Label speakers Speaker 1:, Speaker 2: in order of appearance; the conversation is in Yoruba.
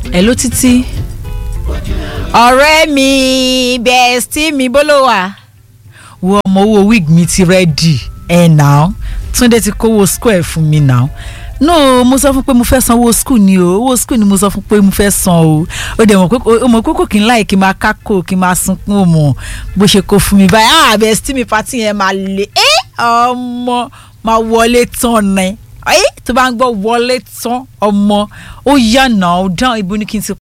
Speaker 1: ẹ ló títí ọ̀rẹ́ mi bẹ́ẹ̀sì mi bó ló wà wo ọmọ owó wig mi ti rẹ́dì ẹ̀ náà túndé ti kówó square fún mi náà no mo sọ fún pé mo fẹ́ san owó school ni o owó school ni mo sọ fún pé mo fẹ́ san o ó dẹ̀ mọ̀ pé o mọ̀ pé kò kí n láì kí n máa kákò kí n máa sunkún o mọ̀ bó ṣe kó fún mi báyìí ah bẹ́ẹ̀sì mi pati yẹn máa le ẹ́ ọmọ máa wọlé tán ni ẹ́ tó bá ń gbọ́ wọlé tán ọmọ ó yànnà ó dán ibo ni kí n ti